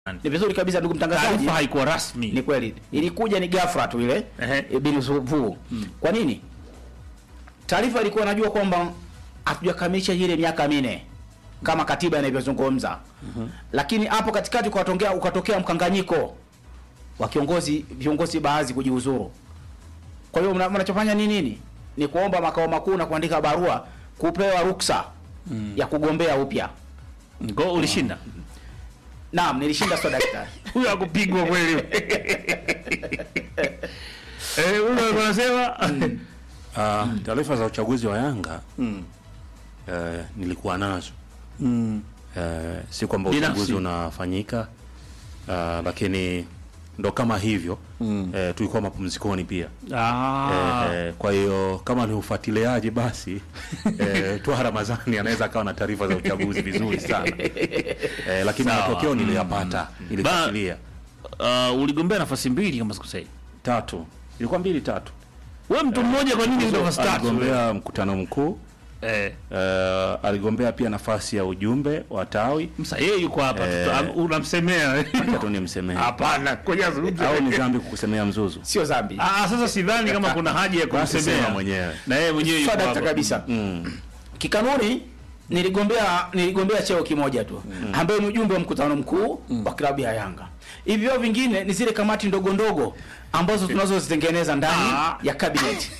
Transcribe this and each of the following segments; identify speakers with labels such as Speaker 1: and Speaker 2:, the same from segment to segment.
Speaker 1: Ni vizuri kabisa ndugu mtangazaji.
Speaker 2: Taarifa haikuwa rasmi.
Speaker 1: Ni kweli. Ilikuja ni ghafla tu ile
Speaker 2: Ehe.
Speaker 1: bin vu. Kwa nini? Taarifa ilikuwa najua kwamba hatujakamilisha ile miaka minne kama katiba inavyozungumza. Lakini hapo katikati ukatokea ukatokea mkanganyiko wa kiongozi viongozi baadhi kujiuzuru. Kwa hiyo mna- mnachofanya ni nini? Ni kuomba makao makuu na kuandika barua kupewa ruksa ya kugombea upya.
Speaker 2: Kwa hiyo ulishinda.
Speaker 1: Naam, nilishinda sio daktari.
Speaker 2: Huyo hakupigwa kweli. Eh, huyo anasema
Speaker 3: Ah, taarifa za uchaguzi wa Yanga eh, nilikuwa nazo eh, si kwamba
Speaker 2: Binafsi.
Speaker 3: uchaguzi unafanyika ah, lakini ndo kama hivyo eh, tulikuwa mapumzikoni pia
Speaker 2: Ah.
Speaker 3: eh, eh, kwa hiyo kama ni ufuatiliaji basi eh, Twaha Ramadhani anaweza akawa na taarifa za uchaguzi vizuri sana eh, lakini
Speaker 2: Sawa.
Speaker 3: matokeo niliyapata nilifuatilia
Speaker 2: Uh, uligombea nafasi mbili kama sikosei.
Speaker 3: tatu ilikuwa mbili tatu
Speaker 2: Wewe mtu mmoja kwa nini ndio nafasi tatu?
Speaker 3: aligombea mkutano mkuu
Speaker 2: Eh,
Speaker 3: eh, aligombea pia nafasi ya ujumbe wa tawi
Speaker 2: msa yeye yuko hapa
Speaker 3: Eh.
Speaker 2: tuta- am- unamsemea.
Speaker 3: Acha tu nimsemee
Speaker 2: Hapana, ngoja azungumze.
Speaker 3: au ni dhambi kukusemea mzuzu
Speaker 1: Sio dhambi.
Speaker 2: Ah, sasa sidhani kama kuna haja ya
Speaker 3: Basi
Speaker 2: kumsemea
Speaker 3: sema mwenyewe.
Speaker 2: Na yeye mwenyewe yuko
Speaker 1: Sadakta
Speaker 2: hapa.
Speaker 1: kabisa.
Speaker 3: mm.
Speaker 1: Kikanuni niligombea niligombea cheo kimoja tu ambaye ni ujumbe wa mkutano mkuu wa klabu ya Yanga. Hivyo vingine ni zile kamati ndogo ndogo ambazo tunazozitengeneza ndani
Speaker 2: Ah.
Speaker 1: ya cabinet.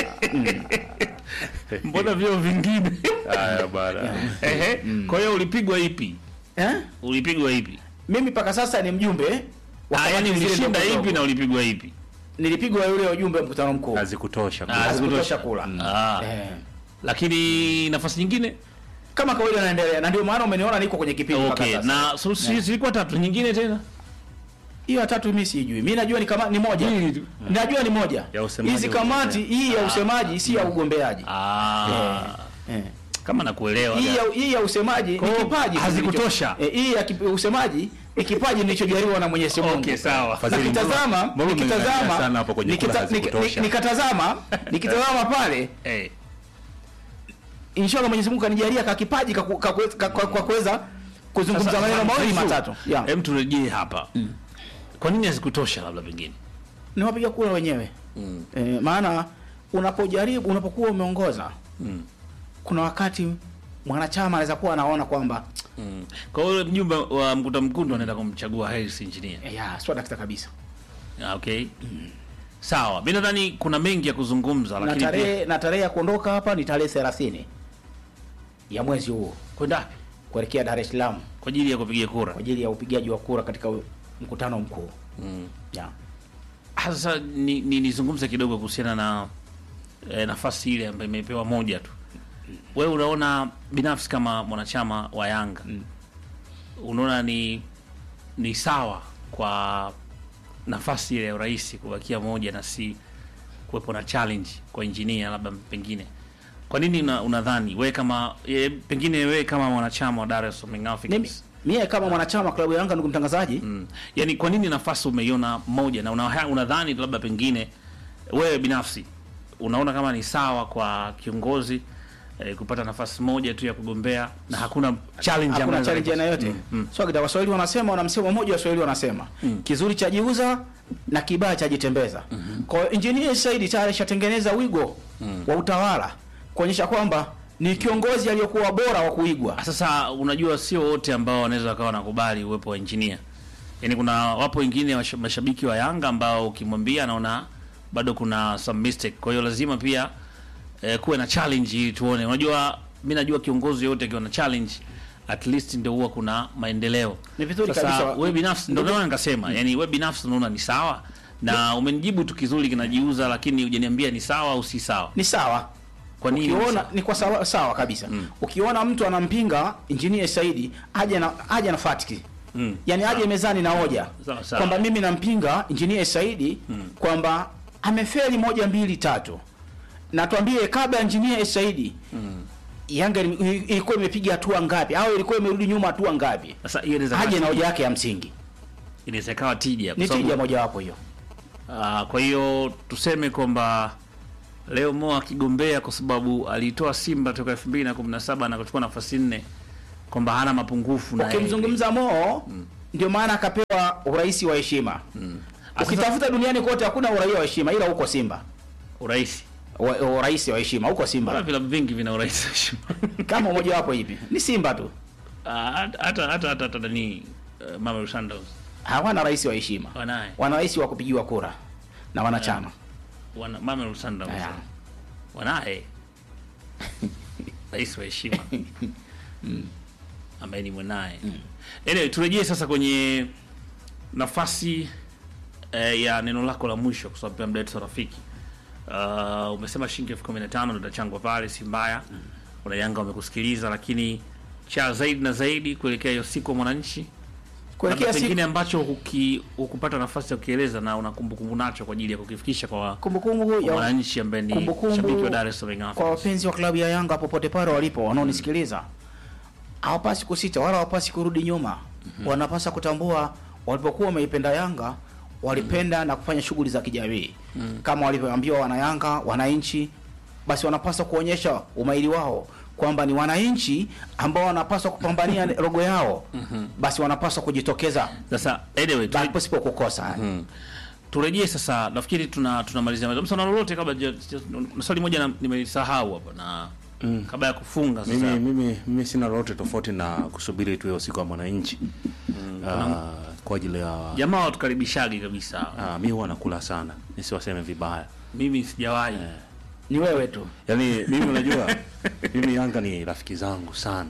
Speaker 2: Mbona vyo vingine?
Speaker 3: haya bana
Speaker 2: Ehe. Kwa hiyo ulipigwa ipi?
Speaker 1: Eh?
Speaker 2: Ulipigwa ipi?
Speaker 1: Mimi mpaka sasa ni mjumbe wa
Speaker 2: Ah,
Speaker 1: kamati
Speaker 2: yani
Speaker 1: zile
Speaker 2: ulishinda
Speaker 1: ndogo
Speaker 2: ipi
Speaker 1: ndogo.
Speaker 2: na ulipigwa ipi?
Speaker 1: Nilipigwa yule ujumbe wa mkutano mkuu.
Speaker 3: hazikutosha
Speaker 2: Ah,
Speaker 1: Hazikutosha kula.
Speaker 2: Ah.
Speaker 1: Eh.
Speaker 2: Lakini nafasi nyingine?
Speaker 1: Kama kawaida naendelea na ndio maana umeniona niko kwenye kipindi mpaka
Speaker 2: Okay,
Speaker 1: sasa.
Speaker 2: na so, si- zilikuwa tatu nyingine tena?
Speaker 1: hiyo ya tatu mimi sijui. Mimi najua ni kama ni moja.
Speaker 2: Mbili tu.
Speaker 1: Najua ni moja.
Speaker 3: Ya usemaji
Speaker 1: Hizi kamati hii ya usemaji si ya ugombeaji.
Speaker 2: Ah.
Speaker 1: Eh.
Speaker 2: Kama nakuelewa.
Speaker 1: hii ya, hii ya usemaji ni
Speaker 2: Kwa hiyo
Speaker 1: kipaji tu
Speaker 2: hazikutosha.
Speaker 1: nilicho- eh, hii ya kip- usemaji ni kipaji nilichojaliwa na Mwenyezi Mungu.
Speaker 2: Okay, sawa.
Speaker 3: Fadhili,
Speaker 1: Nikitazama
Speaker 3: mbona- mbona
Speaker 1: nikitazama
Speaker 3: umeangalia sana hapo kwenye kula
Speaker 1: nikita-
Speaker 3: hazikutosha?
Speaker 1: nik- nikatazama nikitazama pale
Speaker 2: Eh.
Speaker 1: inshallah Mwenyezi Mungu kanijalia ka kipaji ka ku- ka ku- ka- kwa kwa kuweza kuzungumza
Speaker 2: Sasa,
Speaker 1: maneno mawili
Speaker 2: Zaifu,
Speaker 1: matatu. Yeah.
Speaker 2: Hem turejee hapa. Kwa nini hazikutosha labda pengine?
Speaker 1: Ni wapiga kura wenyewe. Eh, maana unapojaribu unapokuwa umeongoza kuna wakati mwanachama anaweza kuwa anaona kwamba
Speaker 2: Mm. Kwa hiyo yule mjumbe wa mkutano mkuu ndo anaenda kumchagua Harris engineer.
Speaker 1: eh, ya sio dakika kabisa.
Speaker 2: Ah, Okay. Sawa. Mimi nadhani kuna mengi ya kuzungumza
Speaker 1: na
Speaker 2: lakini pia
Speaker 1: tarehe na tarehe ya kuondoka hapa ni tarehe 30 ya mwezi huu
Speaker 2: kwenda wapi?
Speaker 1: kuelekea Dar es Salaam
Speaker 2: kwa ajili ya kupiga kura.
Speaker 1: kwa ajili ya upigaji wa kura katika u- mkutano mkuu. Ya.
Speaker 2: Sasa ni, ni nizungumze kidogo kuhusiana na eh, nafasi ile ambayo imepewa moja tu. Wewe unaona binafsi kama mwanachama wa Yanga unaona ni ni sawa kwa nafasi ile ya urais kubakia moja na si kuwepo na challenge kwa engineer labda pengine kwa nini una- unadhani wewe kama e, pengine wewe kama mwanachama wa Dar es Salaam Young
Speaker 1: Mimi
Speaker 2: Africans
Speaker 1: mie kama mwanachama wa klabu ya Yanga ndugu mtangazaji,
Speaker 2: Mm. Yaani kwa nini nafasi umeiona moja na una- unadhani labda pengine wewe binafsi unaona kama ni sawa kwa kiongozi eh, kupata nafasi moja tu ya kugombea na hakuna challenge
Speaker 1: hakuna
Speaker 2: ambayo
Speaker 1: challenge aina yote. So kita Waswahili wanasema wana msemo mmoja Waswahili wanasema kizuri cha jiuza na kibaya cha jitembeza. Kwa hiyo engineer Said tayari shatengeneza wigo wa utawala kuonyesha kwamba ni kiongozi aliyokuwa bora wa kuigwa.
Speaker 2: Sasa unajua sio wote ambao wanaweza wakawa wanakubali uwepo wa engineer. Yaani kuna wapo wengine washa- mashabiki wa Yanga ambao ukimwambia anaona bado kuna some mistake. Kwa hiyo lazima pia eh, kuwe na challenge ili tuone. Unajua mimi najua kiongozi yote akiwa na challenge at least ndio huwa kuna maendeleo.
Speaker 1: Ni vizuri
Speaker 2: Sasa
Speaker 1: kabisa.
Speaker 2: wewe binafsi ndio maana nikasema, yani wewe binafsi unaona ni sawa na umenijibu tu kizuri kinajiuza, lakini hujaniambia ni sawa au si sawa.
Speaker 1: Ni sawa.
Speaker 2: Kwa nini?
Speaker 1: Ukiona ni kwa sawa, sawa kabisa. Ukiona mtu anampinga engineer Saidi aje na aje na fatiki.
Speaker 2: Mm.
Speaker 1: Yaani aje mezani na hoja
Speaker 2: Sawa, sawa.
Speaker 1: kwamba mimi nampinga engineer Saidi kwamba amefeli moja mbili tatu. Na tuambie kabla ya engineer Saidi Yanga ili- ilikuwa imepiga hatua ngapi au ilikuwa imerudi nyuma hatua ngapi?
Speaker 2: Sasa hiyo inaweza
Speaker 1: Aje na
Speaker 2: kuwa-
Speaker 1: hoja yake ya msingi.
Speaker 2: inaweza ikawa tija kwa
Speaker 1: Ni
Speaker 2: sababu-
Speaker 1: tija mojawapo hiyo.
Speaker 2: Ah, kwa hiyo tuseme kwamba leo Mo akigombea kwa sababu aliitoa Simba toka 2017 na kuchukua nafasi nne kwamba hana mapungufu na yeye.
Speaker 1: Ukimzungumza Mo ndio maana akapewa urais wa heshima. Ukitafuta duniani kote hakuna uraia wa heshima, ila huko Simba
Speaker 2: Urais.
Speaker 1: Wa- urais wa heshima huko
Speaker 2: Bora
Speaker 1: Simba.
Speaker 2: vilabu vingi vina urais wa heshima.
Speaker 1: Kama mmoja wapo hivi ni Simba tu,
Speaker 2: Ah, hata hata hata hata hata nani uh, Mama Sandals
Speaker 1: hawana rais wa heshima,
Speaker 2: wanaye.
Speaker 1: wana rais wa kupigiwa kura na wanachama.
Speaker 2: Wana Mama Sandals.
Speaker 1: Aya.
Speaker 2: Wanaye. Rais wa heshima. Ambaye ni mwanaye. Anyway, turejee sasa kwenye nafasi eh, ya neno lako la mwisho kwa sababu pia muda wetu sio rafiki. Uh, umesema shilingi elfu kumi na tano ndo itachangwa pale, si mbaya. Wana Yanga wamekusikiliza, lakini cha zaidi na zaidi kuelekea hiyo siku ya mwananchi
Speaker 1: Kuelekea
Speaker 2: labda
Speaker 1: siku
Speaker 2: pengine ambacho huki, hukupata nafasi ya kukieleza na una kumbukumbu nacho kwa ajili ya kukifikisha kwa
Speaker 1: kumbukumbu
Speaker 2: kwa
Speaker 1: ya
Speaker 2: mwananchi ambaye ni
Speaker 1: kumbukumbu
Speaker 2: shabiki wa Dar es Salaam Young
Speaker 1: kwa
Speaker 2: Africans.
Speaker 1: wapenzi wa klabu ya Yanga popote pale walipo wanaonisikiliza, hawapasi kusita wala hawapasi kurudi nyuma. Wanapaswa kutambua walipokuwa wameipenda Yanga walipenda na kufanya shughuli za kijamii kama walivyoambiwa wanayanga, wananchi, basi wanapaswa kuonyesha umahiri wao kwamba ni wananchi ambao wanapaswa kupambania rogo yao, basi wanapaswa kujitokeza
Speaker 2: Sasa anyway, tu-
Speaker 1: pasipo kukosa.
Speaker 2: turejee sasa, nafikiri tuna tunamalizia maliza. Msana lolote kabla ja- ja- na swali moja na- nimelisahau hapa na kabla ya kufunga sasa.
Speaker 3: Mimi, mimi, mimi sina lolote tofauti na kusubiri tu hiyo siku ya mwananchi Ah, kwa ajili ya
Speaker 2: Jamaa watukaribishagi kabisa.
Speaker 3: ah, mi huwa nakula sana nisiwaseme vibaya
Speaker 2: Mimi sijawahi.
Speaker 1: Ni wewe tu.
Speaker 3: yaani mimi unajua mimi Yanga ni rafiki zangu sana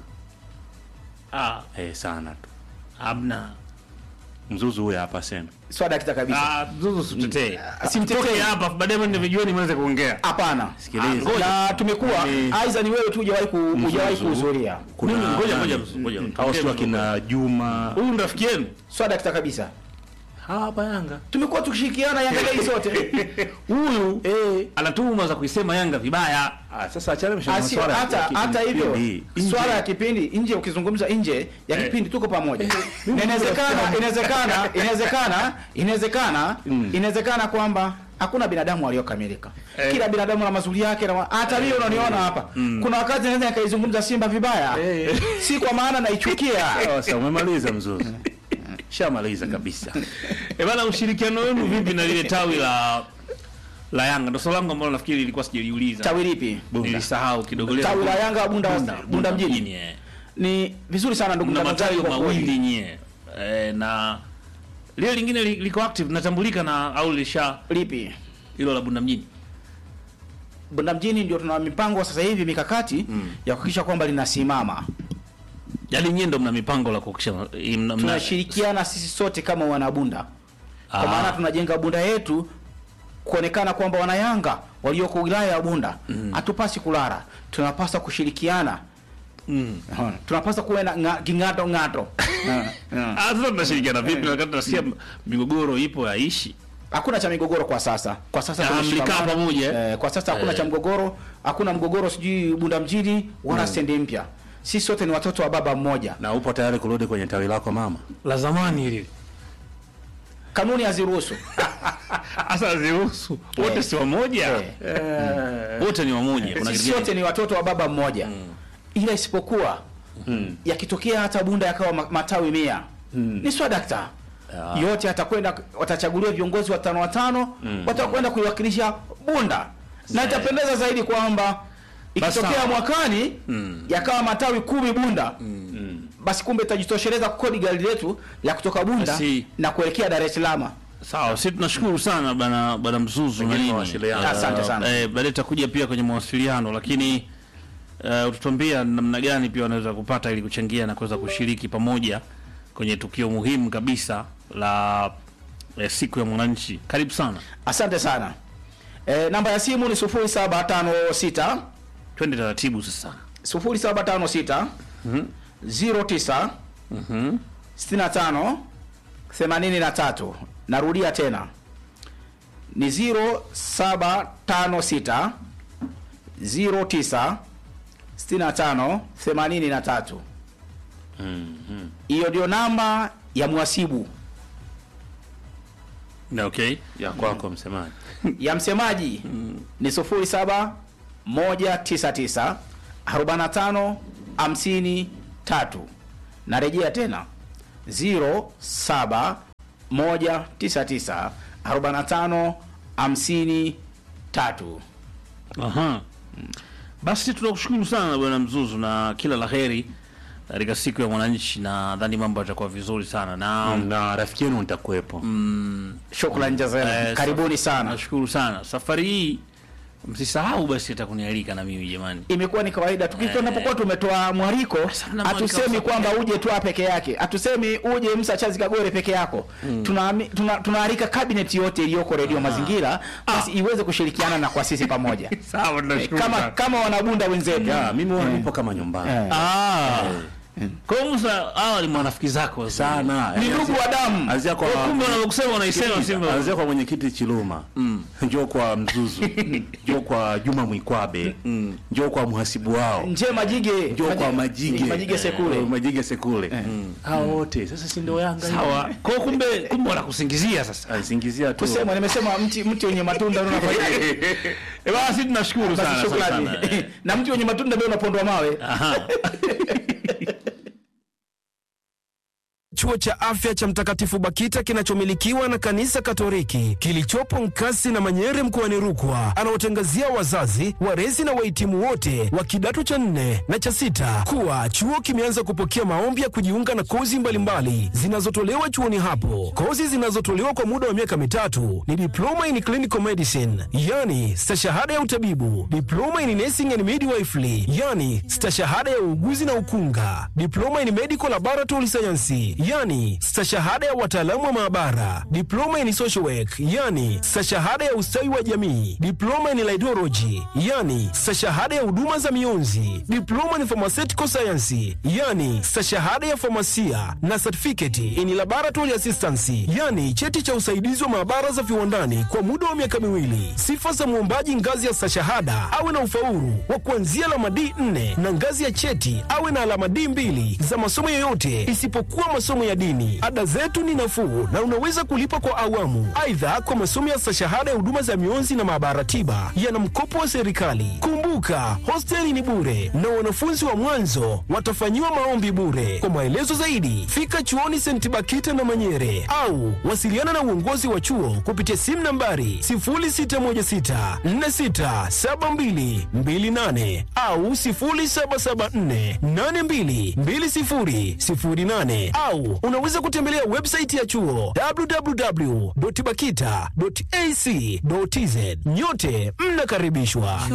Speaker 2: Ah,
Speaker 3: eh, sana tu
Speaker 2: hamna.
Speaker 3: mzuzu huyo hapa sema
Speaker 1: Swada kita kabisa.
Speaker 2: Ah, zuzu sitetee.
Speaker 1: Simtetei.
Speaker 2: Simtetee hapa baadaye mimi vijueni mweze kuongea.
Speaker 1: Hapana.
Speaker 3: sikiliza
Speaker 1: na tumekuwa
Speaker 3: Ni-
Speaker 1: aidha ni wewe tu hujawahi ku- hujawahi kuhudhuria
Speaker 3: kuna
Speaker 2: Mimi ngoja ngoja
Speaker 3: nani?
Speaker 2: ngoja.
Speaker 3: au sio akina Juma
Speaker 2: Huyu ni rafiki yenu?
Speaker 1: swada kita kabisa
Speaker 3: hapa Yanga
Speaker 1: tumekuwa tukishirikiana Yanga Day sote
Speaker 2: Huyu
Speaker 1: eh
Speaker 2: ana tuhuma za kuisema Yanga vibaya.
Speaker 3: ah, sasa achana na
Speaker 1: Asi-
Speaker 3: masuala ya-
Speaker 1: hata
Speaker 3: ya
Speaker 1: hata hivyo
Speaker 3: kipindi. Nje.
Speaker 1: swala ya kipindi nje ukizungumza nje ya
Speaker 2: Eh.
Speaker 1: kipindi tuko pamoja Na inawezekana inawezekana inawezekana inawezekana inawezekana kwamba hakuna binadamu aliyokamilika
Speaker 2: Eh.
Speaker 1: kila binadamu na mazuri yake na hata mimi unaniona hapa kuna wakati naweza nikaizungumza Simba vibaya
Speaker 3: Eh.
Speaker 1: si kwa maana naichukia
Speaker 3: Sasa umemaliza mzuzu shamaliza kabisa
Speaker 2: Eh bana, ushirikiano wenu vipi na lile tawi la la Yanga? Ndio swali langu ambalo nafikiri ilikuwa sijaliuliza.
Speaker 1: tawi lipi
Speaker 2: Nilisahau kidogo lile.
Speaker 1: tawi la Yanga Bunda Bunda mjini
Speaker 2: eh.
Speaker 1: ni vizuri sana ndugu
Speaker 2: Mna
Speaker 1: mtangazaji
Speaker 2: matawi
Speaker 1: kwa kweli.
Speaker 2: mawili nyie. Eh, na lile lingine li- liko active natambulika na au lisha
Speaker 1: lipi
Speaker 2: hilo la Bunda mjini.
Speaker 1: Bunda mjini ndio tuna mipango sasa hivi mikakati ya kuhakikisha kwamba linasimama.
Speaker 2: Yaani nyie ndo mna mipango la kuhakikisha eh, mna, mna
Speaker 1: Tunashirikiana sisi sote kama wanabunda, kwa
Speaker 2: Ah.
Speaker 1: maana tunajenga bunda yetu kuonekana kwamba wanayanga walioko wilaya ya Bunda hatupasi kulala, tunapaswa kushirikiana.
Speaker 2: Mm.
Speaker 1: Unaona? Tunapaswa kuwa na nga- king'ato ng'ato. Eh, eh.
Speaker 2: Ah, sasa tunashirikiana vipi na wakati tunasikia migogoro ipo haishi?
Speaker 1: Hakuna cha migogoro kwa sasa. Kwa sasa
Speaker 2: Ah,
Speaker 1: tumeshikamana.
Speaker 2: mlikaa pamoja, eh?
Speaker 1: Eh, kwa sasa hakuna
Speaker 2: Eh.
Speaker 1: cha mgogoro, hakuna mgogoro sijui Bunda mjini wala stendi mpya. Sisi sote ni watoto wa baba mmoja.
Speaker 3: na upo tayari kurudi kwenye tawi lako mama
Speaker 2: La zamani hili.
Speaker 1: Kanuni haziruhusu.
Speaker 2: Sasa ziruhusu. Wote si wamoja.
Speaker 1: Eh.
Speaker 2: Wote ni wamoja. Kuna
Speaker 1: Sisi
Speaker 2: kitu
Speaker 1: sote
Speaker 2: gani?
Speaker 1: ni watoto wa baba mmoja ila isipokuwa yakitokea hata bunda yakawa ma- matawi mia ni swadakta yote atakwenda watachaguliwa viongozi watano watano watakwenda kuiwakilisha bunda na
Speaker 2: Sawa.
Speaker 1: itapendeza zaidi kwamba ikitokea
Speaker 2: sawa.
Speaker 1: mwakani yakawa matawi kumi bunda basi kumbe itajitosheleza kukodi gari letu la kutoka bunda
Speaker 2: Basi.
Speaker 1: na kuelekea dar es salaam
Speaker 2: Sawa, sisi tunashukuru sana bana bana Mzuzu na nini.
Speaker 3: mawasiliano.
Speaker 1: Asante sana.
Speaker 2: Eh, baadaye tutakuja pia kwenye mawasiliano lakini uh, utatuambia namna gani pia wanaweza kupata ili kuchangia na kuweza kushiriki pamoja kwenye tukio muhimu kabisa la eh, siku ya mwananchi. Karibu sana.
Speaker 1: asante sana e, namba ya simu ni 0756
Speaker 2: Twende taratibu sasa.
Speaker 1: 0756 09 65 83 narudia tena ni 0756 09 65 83 hiyo ndio namba ya mwasibu
Speaker 2: Na okay.
Speaker 3: ya kwako msemaji
Speaker 1: ya msemaji ni 07 199 45 53 narejea tena 07 199 45 53.
Speaker 2: Aha. Basi tunakushukuru sana bwana Mzuzu na kila la heri katika siku ya mwananchi, na nadhani mambo yatakuwa vizuri sana na
Speaker 3: na rafiki yenu nitakuwepo.
Speaker 1: Shukrani jazakallah.
Speaker 2: eh,
Speaker 1: Karibuni
Speaker 2: saf-
Speaker 1: sana.
Speaker 2: Nashukuru sana. Safari hii msisahau basi hata kunialika na mimi jamani.
Speaker 1: Imekuwa ni kawaida tukiwa tunapokuwa tumetoa mwariko,
Speaker 2: Sasa na mwariko
Speaker 1: hatusemi
Speaker 2: wa
Speaker 1: kwamba uje tu peke yake, hatusemi uje Musa Chazi Kagore peke yako. Tunaami- tuna- Tunaalika cabinet yote iliyoko Radio Mazingira basi iweze kushirikiana na kwa sisi pamoja
Speaker 2: Sawa, tunashukuru
Speaker 1: kama
Speaker 2: sana.
Speaker 1: kama wanabunda wenzetu.
Speaker 3: Ya, mimi huwa nipo kama nyumbani.
Speaker 1: Eh.
Speaker 2: Ah. Kwa hiyo Musa, hawa ni marafiki zako
Speaker 3: Sana.
Speaker 1: Ni ndugu wa damu.
Speaker 3: Anzia kwa
Speaker 2: Kwa kumbe wanavyokusema wanaisema Simba.
Speaker 3: Anzia kwa mwenyekiti Chiluma. Njoo kwa Mzuzu. Njoo kwa Juma Mwikwabe. Njoo kwa mhasibu wao.
Speaker 1: Nje Majige.
Speaker 3: Njoo kwa Majige.
Speaker 1: Majige Sekule.
Speaker 3: Eh, Majige Sekule. Hao wote. Sasa si ndio Yanga hiyo?
Speaker 2: Sawa. Kwa hiyo kumbe kumbe wanakusingizia sasa.
Speaker 3: Alisingizia tu.
Speaker 1: Kusema nimesema mti mti wenye matunda ndio unafanyaje?
Speaker 2: Eh, basi tunashukuru
Speaker 1: Basi
Speaker 2: sana.
Speaker 1: shukrani.
Speaker 2: sana, sana.
Speaker 1: Na mti wenye matunda ndio unapondwa mawe.
Speaker 2: Aha.
Speaker 4: Chuo cha afya cha Mtakatifu Bakita kinachomilikiwa na kanisa Katoliki kilichopo Nkasi na Manyere mkoani Rukwa anaotangazia wazazi, walezi na wahitimu wote wa kidato cha nne na cha sita kuwa chuo kimeanza kupokea maombi ya kujiunga na kozi mbalimbali zinazotolewa chuoni hapo. Kozi zinazotolewa kwa muda wa miaka mitatu ni diploma in clinical medicine, yani stashahada ya utabibu, diploma in nursing and midwifery, yani stashahada ya uuguzi na ukunga, diploma in medical laboratory science, yani stashahada ya wataalamu wa maabara, diploma in social work, yani stashahada ya ustawi wa jamii, diploma in laidology, yani stashahada ya huduma za mionzi, diploma in pharmaceutical science, yani stashahada ya famasia na certificate in laboratory assistance, yani cheti cha usaidizi wa maabara za viwandani kwa muda wa miaka miwili. Sifa za mwombaji ngazi ya stashahada awe na ufaulu wa kuanzia alama D4 na ngazi ya cheti awe na alama D2 za masomo yoyote isipokuwa masomo ya dini. Ada zetu ni nafuu na unaweza kulipa kwa awamu. Aidha, kwa masomo ya stashahada ya huduma za mionzi na maabara tiba yana mkopo wa serikali. Kumbuka, hosteli ni bure na wanafunzi wa mwanzo watafanyiwa maombi bure. Kwa maelezo zaidi, fika chuoni St. Bakita na Manyere au wasiliana na uongozi wa chuo kupitia simu nambari 0616467228 au 0774822008 au unaweza kutembelea website ya chuo www.bakita.ac.tz. Nyote mnakaribishwa.